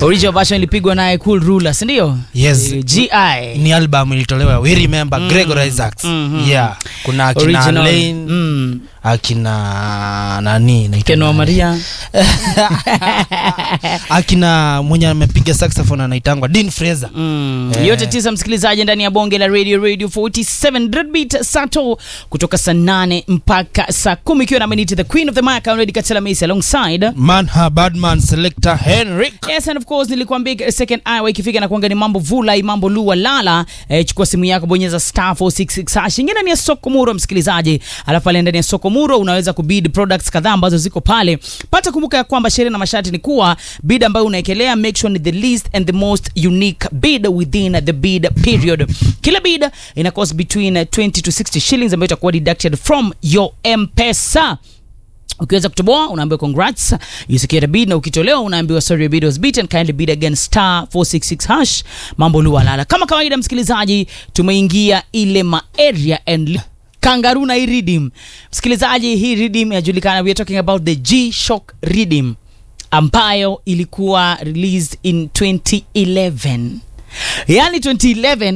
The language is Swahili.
original version ilipigwa naye cool ruler si ndio Yes. Eh, gi ni album ilitolewa we remember Mm. Gregor Isaacs Mhm. yeah kuna akina original Lane mm. akina nani naitwa Ken wa nani? maria akina mwenye amepiga saxophone anaitangwa Dean Fraser Mm. Eh. yote tisa msikilizaji ndani ya bonge la radio radio 47 Dreadbeat sato kutoka saa 8 mpaka saa 10 ikiwa na minute the queen of the mic already katela Macy alongside Manha Badman selector Henrik Yes, and of course nilikwambia second hour ikifika na kuanga ni mambo vulai mambo lua lala eh, chukua simu yako bonyeza star 466 hash ingine ndani ya soko muro msikilizaji alafu pale ndani ya soko muro unaweza kubid products kadhaa ambazo ziko pale pata kumbuka ya kwamba sheria na masharti ni kuwa bid ambayo unaekelea make sure ni the least and the most unique bid within the bid period kila bid ina cost between 20 to 60 shillings ambayo itakuwa deducted from your mpesa ukiweza kutoboa unaambiwa congrats you secured a bid na ukitolewa unaambiwa sorry your bid was beaten kindly bid again star 466 hash mambo lualala kama kawaida msikilizaji tumeingia ile ma area and li- kangaroo na hii redeem msikilizaji hii redeem inajulikana we are talking about the g shock redeem ambayo ilikuwa released in 2011 yani 2011